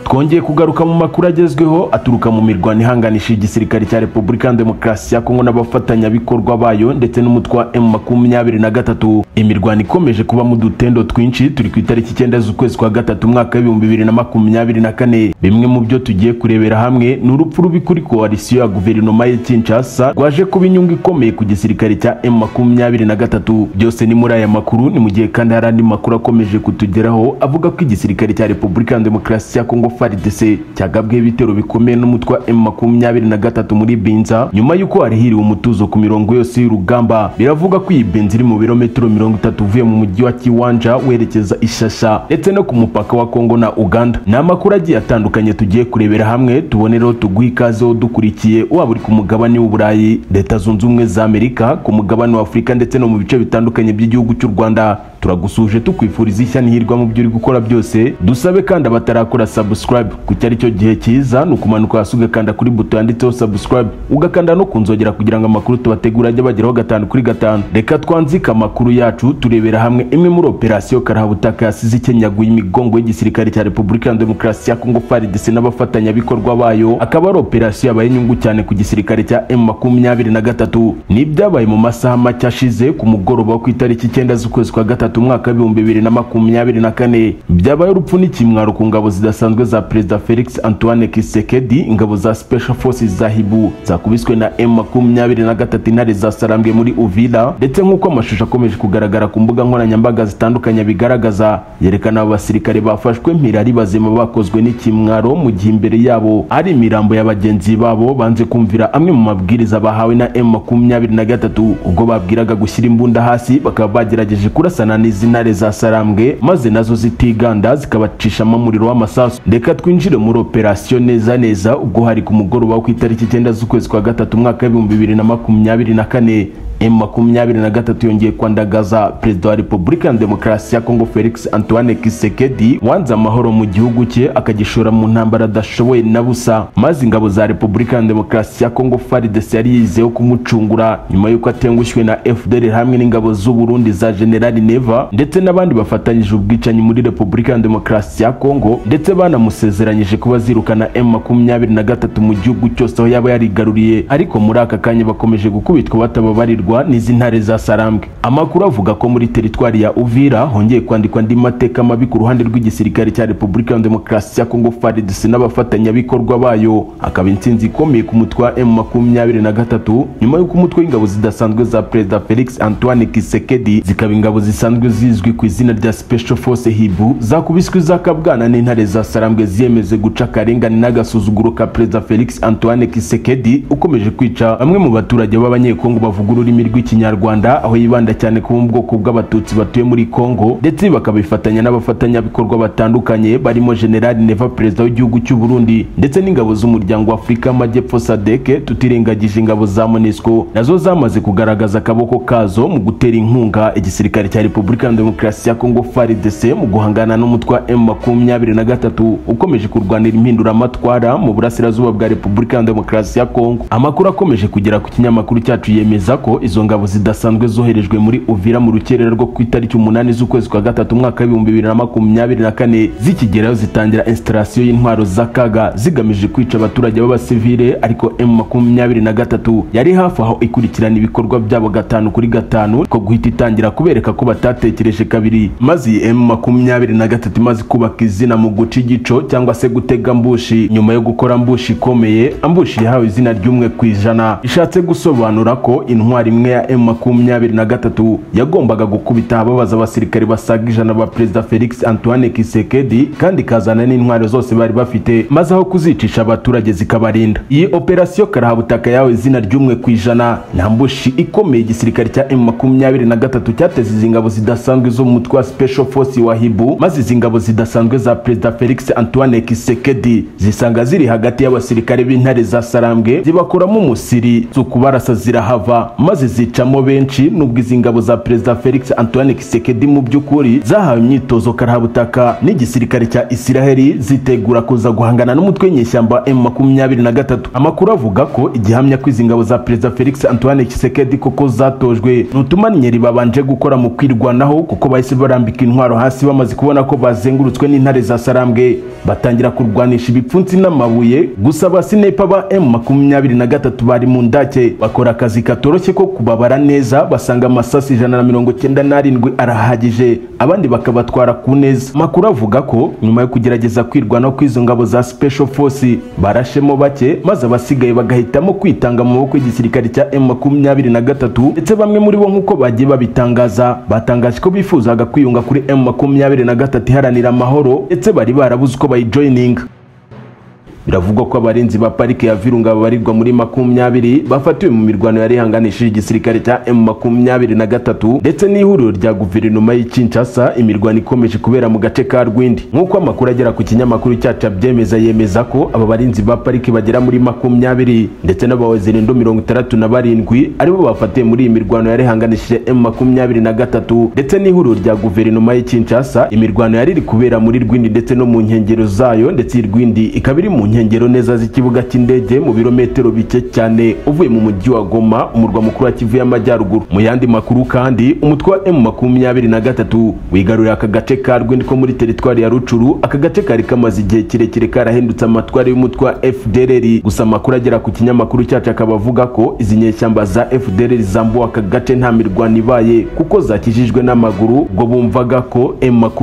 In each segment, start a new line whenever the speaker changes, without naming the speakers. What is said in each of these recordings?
twongeye kugaruka mu makuru agezweho aturuka mu mirwano ihanganisha igisirikare cya repubulika demokarasi ya kongo n'abafatanyabikorwa bayo ndetse n'umutwe wa emu makumyabiri na gatatu imirwano ikomeje kuba mu dutendo twinshi turi ku itariki icyenda z'ukwezi kwa gatatu umwaka w'ibihumbi bibiri na makumyabiri na kane bimwe mu byo tugiye kurebera hamwe ni urupfu rubi kuri koalisiyo ya guverinoma ya kinshasa rwaje kuba inyungu ikomeye ku gisirikare cya emu makumyabiri na gatatu byose ni muri aya makuru ni mu gihe kandi hari andi makuru akomeje kutugeraho avuga ko igisirikare cya repubulika demokarasi ya kongo faridese cyagabweho ibitero bikomeye n'umutwe wa emu makumyabiri na gatatu muri binza nyuma y'uko harihiriwe umutuzo ku mirongo yose y'urugamba biravuga ko iyi benzi iri mu birometero mirongo itatu uvuye mu mujyi wa kiwanja werekeza ishasha ndetse no ku mupaka wa kongo na uganda ni amakuru agiye atandukanye tugiye kurebera hamwe tubonereho tuguhe ikazeho dukurikiye waba uri ku mugabane w'uburayi leta zunze ubumwe za amerika ku mugabane wa afurika ndetse no mu bice bitandukanye by'igihugu cy'u rwanda turagusuje tukwifuriza ishya n'ihirwe mu byo uri gukora byose dusabe kandi abatarakora subscribe kuko ari cyo gihe cyiza ni ukumanuka hasi ugakanda kuri buto yanditseho subscribe ugakanda no ku nzogera kugira ngo amakuru tubategura ajye bageraho gatanu kuri gatanu reka twanzike amakuru yacu turebera hamwe imwe muri operasiyo karahabutaka yasize ikenyaguye imigongo y'igisirikare cya repubulika demokarasi ya kongo faridese n'abafatanyabikorwa bayo akaba ari operasiyo yabaye inyungu cyane ku gisirikare cya emu makumyabiri na gatatu ni ibyabaye mu masaha make ashize ku mugoroba wo ku itariki icyenda z'ukwezi kwa gatatu gatatu umwaka w'ibihumbi bibiri na makumyabiri na kane byabaye urupfu n'ikimwaro ku ngabo zidasanzwe za perezida felix antoine kisekedi ingabo za special forces za hibu zakubiswe na m makumyabiri na gatatu intare zasarambwe muri uvira ndetse nk'uko amashusho akomeje kugaragara ku mbuga nkoranyambaga zitandukanye bigaragaza yerekana abo basirikare bafashwe mpira ari bazima bakozwe n'ikimwaro mu gihe imbere yabo ari imirambo ya bagenzi babo banze kumvira amwe mu mabwiriza bahawe na m makumyabiri na gatatu ubwo babwiraga gushyira imbunda hasi bakaba bagerageje kurasana n'izintare za sarambwe maze nazo zitiganda zikabacishamo umuriro w'amasasu reka twinjire muri operasiyo neza neza ubwo hari ku mugoroba wo ku itariki icyenda z'ukwezi kwa gatatu umwaka w'ibihumbi bibiri na makumyabiri na kane m makumyabiri na gatatu yongeye kwandagaza perezida wa repubulika demokarasi ya kongo felix antoine kisekedi wanze amahoro mu gihugu cye akagishora mu ntambara adashoboye na busa maze ingabo za repubulika demokarasi ya kongo farides yari yizeho kumucungura nyuma y'uko atengushywe na fdr hamwe n'ingabo z'uburundi za generali neva ndetse n'abandi bafatanyije ubwicanyi muri repubulika demokarasi ya kongo ndetse banamusezeranyije ko bazirukana m makumyabiri na gatatu mu gihugu cyose aho yaba yarigaruriye ariko muri aka kanya bakomeje gukubitwa batababarirwa kuyoborwa n'izi ntare za sarambwe amakuru avuga ko muri teritwari ya uvira hongeye kwandikwa andi mateka mabi ku ruhande rw'igisirikare cya repubulika demokarasi ya kongo fardc n'abafatanyabikorwa bayo akaba intsinzi ikomeye ku mutwe wa m makumyabiri na gatatu nyuma y'uko umutwe w'ingabo zidasanzwe za perezida felix antoine kisekedi zikaba ingabo zisanzwe zizwi ku izina rya special force hibu zakubiswe izakabwana n'intare za sarambwe ziyemeze guca akarengane n'agasuzuguro ka perezida felix antoine kisekedi ukomeje kwica bamwe mu baturage b'abanyekongo bavuga ururimi ururimi rw'ikinyarwanda aho yibanda cyane ku bwoko bw'abatutsi batuye muri kongo ndetse bakabifatanya n'abafatanyabikorwa batandukanye barimo generali neva perezida w'igihugu cy'u burundi ndetse n'ingabo z'umuryango w'afurika amajyepfo sadeke tutirengagije ingabo za monesco nazo zamaze kugaragaza akaboko kazo mu gutera inkunga igisirikare cya repubulika demokarasi ya kongo fardc mu guhangana n'umutwe wa m makumyabiri na gatatu ukomeje kurwanira impinduramatwara mu burasirazuba bwa repubulika demokarasi ya kongo amakuru akomeje kugera ku kinyamakuru cyacu yemeza ko izo ngabo zidasanzwe zoherejwe muri uvira mu rukerera rwo ku itariki umunani z'ukwezi kwa gatatu umwaka w'ibihumbi bibiri na makumyabiri na kane zikigerayo zitangira instalasiyo y'intwaro z'akaga zigamije kwica abaturage b'abasivile ariko m makumyabiri na gatatu yari hafi aho ikurikirana ibikorwa byabo gatanu kuri gatanu ko guhita itangira kubereka ko batatekereje kabiri maze iyi m makumyabiri na gatatu imaze kubaka izina mu guca igico cyangwa se gutega mbushi nyuma yo gukora mbushi ikomeye ambushi yahawe izina ry'umwe ku ijana ishatse gusobanura ko intwari imwe ya m makumyabiri na gatatu yagombaga gukubita ababaza abasirikare basaga ijana ba perezida felix antoine kisekedi kandi ikazana n'intwaro zose bari bafite maze aho kuzicisha abaturage zikabarinda iyi operasiyo karahabutaka yawe izina ry'umwe ku ijana nta mbushi ikomeye igisirikare cya m makumyabiri na gatatu cyateze izi ngabo zidasanzwe zo mu mutwe wa special force wa hibu maze izi ngabo zidasanzwe za perezida felix antoine kisekedi zisanga ziri hagati y'abasirikare b'intare za sarambwe zibakuramo umusiri z'ukubarasa zirahava maze zose zicamo benshi nubwo izi ngabo za perezida Felix Antoine Kisekedi mu by'ukuri zahawe imyitozo karahabutaka n'igisirikare cya Isiraheli zitegura kuza guhangana n'umutwe nyeshyamba M23 amakuru avuga ko igihamya ko izi ngabo za perezida Felix Antoine Kisekedi koko zatojwe n'utumannyeri babanje gukora mu kwirwanaho kuko bahise barambika intwaro hasi bamaze kubona ko bazengurutswe n'intare za Sarambwe batangira kurwanisha ibipfunsi n'amabuye gusa abasinepfa ba M23 bari mu ndake bakora akazi katoroshye ko kubabara neza basanga amasasi ijana na mirongo cyenda n'arindwi arahagije abandi bakabatwara ku neza amakuru avuga ko nyuma yo kugerageza kwirwanaho kw'izo ngabo za special force barashemo bake maze abasigaye bagahitamo kwitanga mu maboko y'igisirikare cya M23 ndetse bamwe muri bo nk'uko bagiye babitangaza batangaje ko bifuzaga kwiyunga kuri M23 iharanira amahoro ndetse bari barabuze uko bayijoyininga biravugwa ko abarinzi ba parike ya virunga babarirwa muri makumyabiri bafatiwe mu mirwano yari ihanganishije igisirikare cya m makumyabiri na gatatu ndetse n'ihuriro rya guverinoma y'i Kinshasa imirwano ikomeje kubera mu gace ka Rwindi nk'uko amakuru agera ku kinyamakuru cyacu abyemeza yemeza ko aba barinzi ba parike bagera muri makumyabiri ndetse n'abawezirindu mirongo itandatu na barindwi aribo bafatiwe muri iyi mirwano yari ihanganishije m makumyabiri na gatatu ndetse n'ihuriro rya guverinoma y'i Kinshasa imirwano yari iri kubera muri Rwindi ndetse no mu nkengero zayo ndetse iyi Rwindi ikaba iri mu nkengero nkengero neza z'ikibuga cy'indege mu birometero bike cyane uvuye mu mujyi wa Goma umurwa mukuru wa Kivu y'Amajyaruguru mu yandi makuru kandi umutwe wa M23 wigaruriye aka gace ka Rwindi ko muri teritwari ya Rucuru aka gace kari kamaze igihe kirekire karahindutse amatwari y'umutwe wa FDLR gusa amakuru agera ku kinyamakuru cyacu akaba avuga ko izi nyeshyamba za FDLR zambuwe aka gace nta mirwano ibaye kuko zakijijwe n'amaguru ubwo bumvaga ko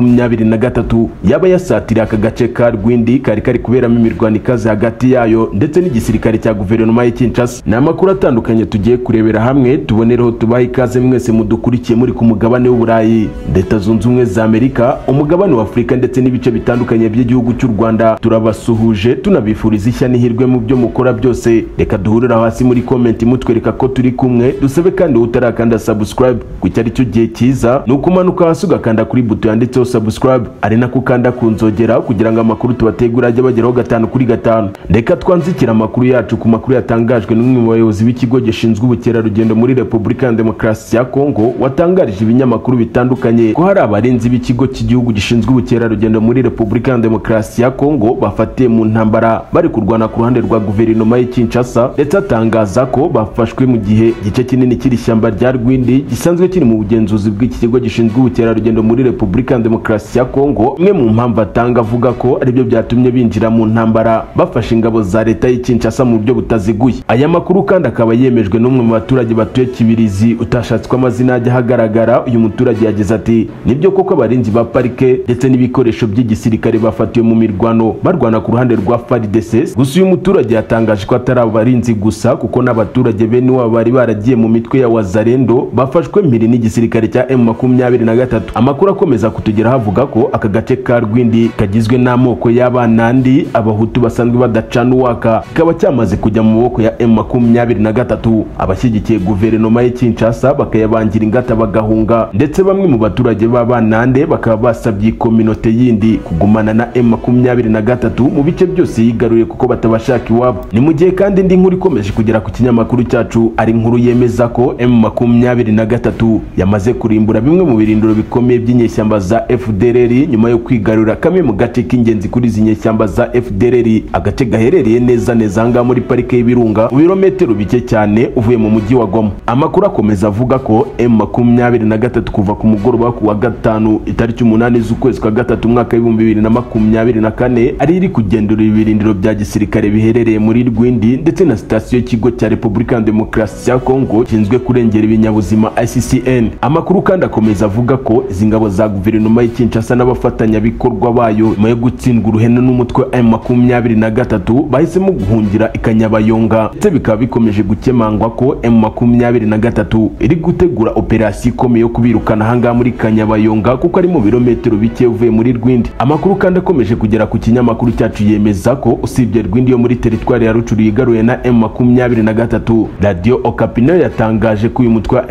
M23 yaba yasatiriye aka gace ka Rwindi kari kari kuberamo imirwano ikaze hagati yayo ndetse n'igisirikare cya guverinoma y'i Kinshasa ni amakuru atandukanye tugiye kurebera hamwe tubonereho tubaha ikaze mwese mudukurikiye muri ku mugabane w'uburayi leta zunze ubumwe za amerika umugabane w'afurika ndetse n'ibice bitandukanye by'igihugu cy'u rwanda turabasuhuje tunabifuriza ishya n'ihirwe mu byo mukora byose reka duhurira hasi muri komenti mutwereka ko turi kumwe dusabe kandi utarakanda subscribe ku icyo ari cyo gihe cyiza ni ukumanuka hasi ugakanda kuri buto yanditseho subscribe ari nako ukanda ku nzogera kugira ngo amakuru tubategura ajye bageraho gatanu kuri gatanu reka twanzikira amakuru yacu ku makuru yatangajwe n'umwe mu bayobozi b'ikigo gishinzwe ubukerarugendo muri repubulika ya demokarasi ya kongo watangarije ibinyamakuru bitandukanye ko hari abarinzi b'ikigo cy'igihugu gishinzwe ubukerarugendo muri repubulika ya demokarasi ya kongo bafatiye mu ntambara bari kurwana ku ruhande rwa guverinoma y'i kinshasa ndetse atangaza ko bafashwe mu gihe igice kinini cy'iri shyamba rya rwindi gisanzwe kiri mu bugenzuzi bw'iki kigo gishinzwe ubukerarugendo muri repubulika ya demokarasi ya kongo imwe mu mpamvu atanga avuga ko aribyo byatumye binjira mu ntambara bafashe ingabo za leta y'i Kinshasa mu buryo butaziguye aya makuru kandi akaba yemejwe n'umwe mu baturage batuye Kibirizi utashatswe amazina ajya ahagaragara uyu muturage yagize ati nibyo koko abarinzi ba parike ndetse n'ibikoresho by'igisirikare bafatiwe mu mirwano barwana ku ruhande rwa FARDC gusa uyu muturage yatangaje ko atari abarinzi gusa kuko n'abaturage bene wabo bari baragiye mu mitwe ya Wazarendo bafashwe mpiri n'igisirikare cya M23 amakuru akomeza kutugeraho avuga ko aka gace ka Rwindi kagizwe n'amoko y'abanandi abahutu basanzwe badacana uwaka kikaba cyamaze kujya mu maboko ya M23 abashyigikiye guverinoma y'i Kinshasa bakayabangira ingata bagahunga ndetse bamwe mu baturage b'abanande bakaba basabye kominote yindi kugumana na M23 mu bice byose yigaruriye kuko batabashaka iwabo ni mu gihe kandi indi nkuru ikomeje kugera ku kinyamakuru cyacu ari inkuru yemeza ko M23 yamaze kurimbura bimwe mu birindiro bikomeye by'inyeshyamba za FDLR nyuma yo kwigarurira kamwe mu gace k'ingenzi kuri izi nyeshyamba za FDLR agace gaherereye neza neza ahangaha muri parike y'ibirunga mu birometero bike cyane uvuye mu mujyi wa Goma amakuru akomeza avuga ko M23 kuva ku mugoroba ku wa gatanu itariki umunani z'ukwezi kwa gatatu umwaka w'ibihumbi bibiri na makumyabiri na kane ari iri kugendura ibirindiro bya gisirikare biherereye muri Rwindi ndetse na sitasiyo y'ikigo cya Repubulika ya Demokarasi ya Kongo gishinzwe kurengera ibinyabuzima ICCN amakuru kandi akomeza avuga ko izi ngabo za guverinoma y'i Kinshasa n'abafatanyabikorwa bayo nyuma yo gutsindwa uruhenu n'umutwe wa M23 23 bahisemo guhungira ikanyabayonga ndetse bikaba bikomeje gukemangwa ko M23 iri gutegura operasiyo ikomeye yo kubirukana ahangaha muri kanyabayonga kuko ari mu birometero bike uvuye muri Rwindi amakuru kandi akomeje kugera ku kinyamakuru cyacu yemeza ko usibye Rwindi yo muri teritwari ya Rucuru yigaruye na M23 Radio Okapi nayo yatangaje ko uyu mutwe wa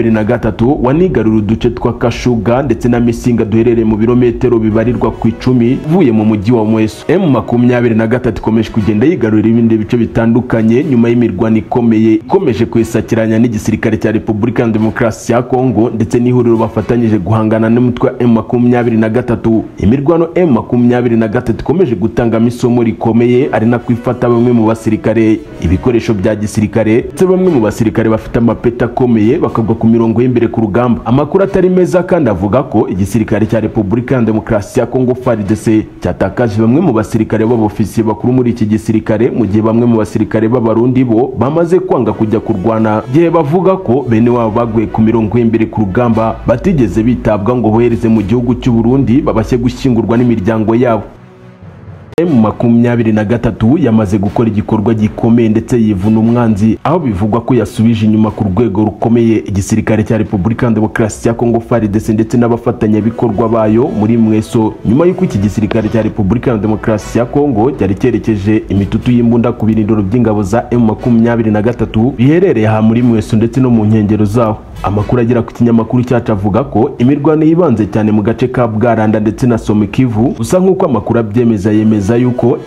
M23 wanigarura uduce twa Kashuga ndetse na Misinga duherereye mu birometero bibarirwa ku icumi uvuye mu mujyi wa Mweso M23 makumyabiri na gatatu ikomeje kugenda yigarurira ibindi bice bitandukanye nyuma y'imirwano ikomeye ikomeje kuyisakiranya n'igisirikare cya repubulika ya demokarasi ya kongo ndetse n'ihuriro bafatanyije guhangana n'umutwe wa m makumyabiri na gatatu imirwano m makumyabiri na gatatu ikomeje gutangamo isomo rikomeye ari nako ifata bamwe mu basirikare ibikoresho bya gisirikare ndetse bamwe mu basirikare bafite amapeti akomeye bakagwa ku mirongo y'imbere ku rugamba amakuru atari meza kandi avuga ko igisirikare cya repubulika ya demokarasi ya kongo fardc cyatakaje bamwe mu basirikare b'abofisiye bakuru muri iki gisirikare mu gihe bamwe mu basirikare b'abarundi bo bamaze kwanga kujya kurwana igihe bavuga ko bene wabo baguye ku mirongo y'imbere ku rugamba batigeze bitabwa ngo bohereze mu gihugu cy'u Burundi babashe gushyingurwa n'imiryango yabo M makumyabiri na gatatu yamaze gukora igikorwa gikomeye ndetse yivuna umwanzi aho bivugwa ko yasubije inyuma ku rwego rukomeye igisirikare cya repubulika ya demokarasi ya kongo faridese ndetse n'abafatanyabikorwa bayo muri mweso nyuma y'uko iki gisirikare cya repubulika ya demokarasi ya kongo cyari cyerekeje imitutu y'imbunda ku birindiro by'ingabo za M makumyabiri na gatatu biherereye aha muri mweso ndetse no mu nkengero zaho amakuru agera ku kinyamakuru cyacu avuga ko imirwano yibanze cyane mu gace ka bwaranda ndetse na somekivu gusa nk'uko amakuru abyemeza yemeza yemeza yuko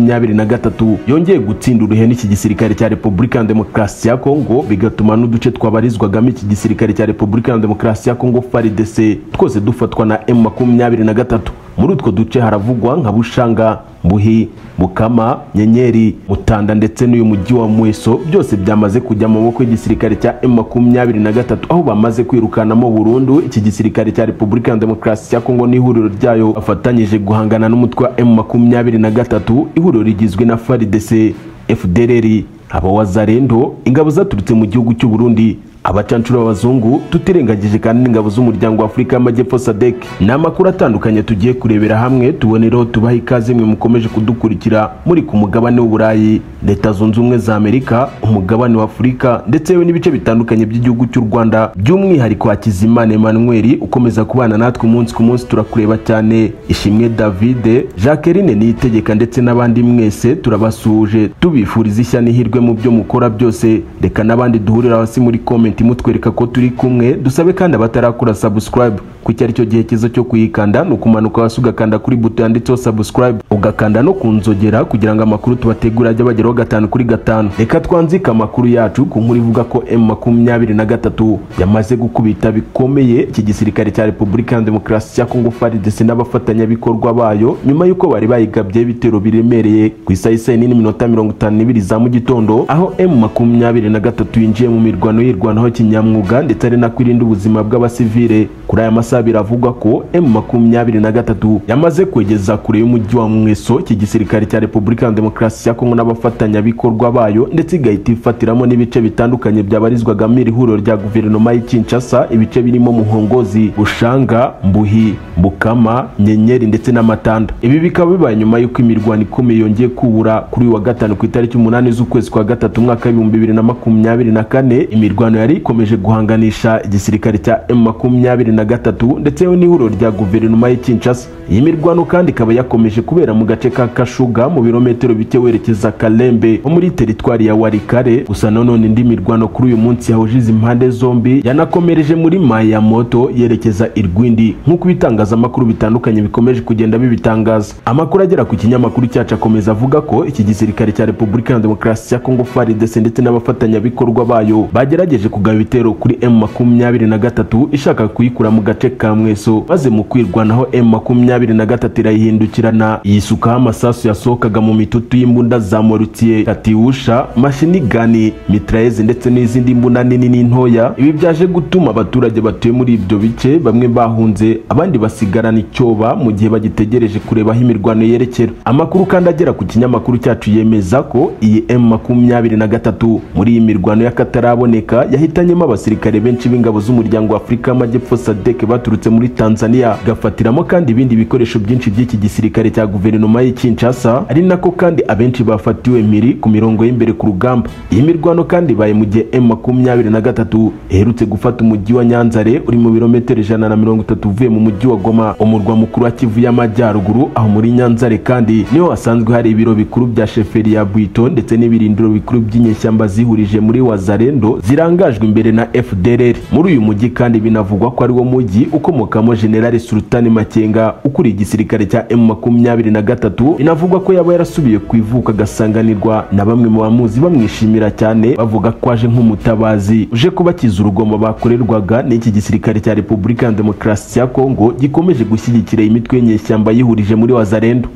M23 yongeye gutsinda uruhenu iki gisirikare cya Republika ya Demokarasi ya Kongo bigatuma n'uduce twabarizwagamo iki gisirikare cya Republika ya Demokarasi ya Kongo FARDC twose dufatwa na M23 muri utwo duce haravugwa nka Bushanga Mbuhi Bukama Nyenyeri Mutanda ndetse n'uyu mujyi wa Mweso byose byamaze kujya mu maboko y'igisirikare cya M23 aho bamaze kwirukanamo burundu iki gisirikare cya Republika ya Demokarasi ya Kongo n'ihuriro ryayo bafatanyije guhangana n'umutwe wa M23 ihuriro rigizwe na FARDC FDLR abawazarendo ingabo zaturutse mu gihugu cy'u Burundi abacancuro b'abazungu tutirengagije kandi n'ingabo z'umuryango w'afurika y'amajyepfo sadek ni amakuru atandukanye tugiye kurebera hamwe tubonereho tubaha ikaze mwe mukomeje kudukurikira muri ku mugabane w'uburayi leta zunze ubumwe za amerika umugabane w'afurika ndetse yewe n'ibice bitandukanye by'igihugu cy'u rwanda by'umwihariko hakizimana emmanuel ukomeza kubana natwe umunsi ku munsi turakureba cyane ishimwe davide jacqueline niyitegeka ndetse n'abandi mwese turabasuhuje tubifuriza ishya n'ihirwe mu byo mukora byose reka n'abandi duhurira hasi muri kome komenti mutwereka ko turi kumwe dusabe kandi abatarakora subscribe ku cyari cyo gihe cyiza cyo kuyikanda ni ukumanuka hasi ugakanda kuri buto yanditseho subscribe ugakanda no ku nzogera kugira ngo amakuru tubategura ajye bageraho gatanu kuri gatanu reka twanzike amakuru yacu ku nkuru ivuga ko m makumyabiri na gatatu yamaze gukubita bikomeye iki gisirikare cya repubulika ya demokarasi ya kongo faridese n'abafatanyabikorwa bayo nyuma y'uko bari bayigabyeho ibitero biremereye ku isaha isa nini n'iminota mirongo itanu n'ibiri za mu gitondo aho m makumyabiri na gatatu yinjiye mu mirwano y'irwana kwirwanaho kinyamwuga ndetse ari nako irinda ubuzima bw'abasivile kuri aya masaha biravugwa ko M23 yamaze kwegeza kure y'umujyi wa Mweso iki gisirikare cya Repubulika ya Demokarasi ya Kongo n'abafatanyabikorwa bayo ndetse igahita ifatiramo n'ibice bitandukanye byabarizwagamo iri huriro rya guverinoma y'i Kinshasa ibice birimo Muhongozi Bushanga Mbuhi Bukama Nyenyeri ndetse n'Amatanda ibi bikaba bibaye nyuma y'uko imirwano ikomeye yongeye kubura kuri uyu wa gatanu ku itariki umunani z'ukwezi kwa gatatu umwaka w'ibihumbi bibiri na makumyabiri na kane imirwano yari ikomeje guhanganisha igisirikare cya M23 ndetse n'ihuriro rya guverinoma y'i Kinshasa iyi mirwano kandi ikaba yakomeje kubera mu gace ka Kashuga mu birometero bike werekeza Kalembe ho muri teritwari ya Warikare gusa nanone indi mirwano kuri uyu munsi yahuje izi mpande zombi yanakomereje muri Mayamoto yerekeza Irwindi nk'uko ibitangazamakuru bitandukanye bikomeje kugenda bibitangaza amakuru agera ku kinyamakuru cyacu akomeza avuga ko iki gisirikare cya Repubulika ya Demokarasi ya Kongo FARDC ndetse n'abafatanyabikorwa bayo bagerageje kugaba ibitero kuri M23 ishaka kuyikura mu gace ka Mweso maze mu kwirwanaho M23 irayihindukirana yisukaho amasasu yasohokaga mu mitutu y'imbunda za morutier katiusha mashinigani mitraeze ndetse n'izindi mbunda nini n'intoya ibi byaje gutuma abaturage batuye muri ibyo bice bamwe bahunze abandi basigarana icyoba mu gihe bagitegereje kureba aho imirwano yerekera amakuru kandi agera ku kinyamakuru cyacu yemeza ko iyi M23 muri iyi mirwano y'akataraboneka yahitanyemo abasirikare benshi b'ingabo z'umuryango w'afurika y'amajyepfo sadek baturutse muri tanzania igafatiramo kandi ibindi bikoresho byinshi by'iki gisirikare cya guverinoma y'i kinshasa ari nako kandi abenshi bafatiwe mpiri ku mirongo y'imbere ku rugamba iyi mirwano kandi ibaye mu gihe m makumyabiri na gatatu iherutse gufata umujyi wa nyanzare uri mu birometero ijana na mirongo itatu uvuye mu mujyi wa goma umurwa mukuru wa kivu y'amajyaruguru aho muri nyanzare kandi niho hasanzwe hari ibiro bikuru bya sheferi ya bwito ndetse n'ibirindiro bikuru by'inyeshyamba zihurije muri wazarendo ziranga zitangajwe imbere na FDLR muri uyu mujyi kandi binavugwa ko ariwo w'umujyi ukomokamo General Sultan Makenga ukuriye igisirikare cya M23 binavugwa ko yaba yarasubiye ku ivuko agasanganirwa na bamwe mu bamuzi bamwishimira cyane bavuga ko aje nk'umutabazi uje kubakiza urugomo bakorerwaga n'iki gisirikare cya Republika ya Demokarasi ya Kongo gikomeje gushyigikira imitwe y'inyeshyamba yihurije muri Wazalendo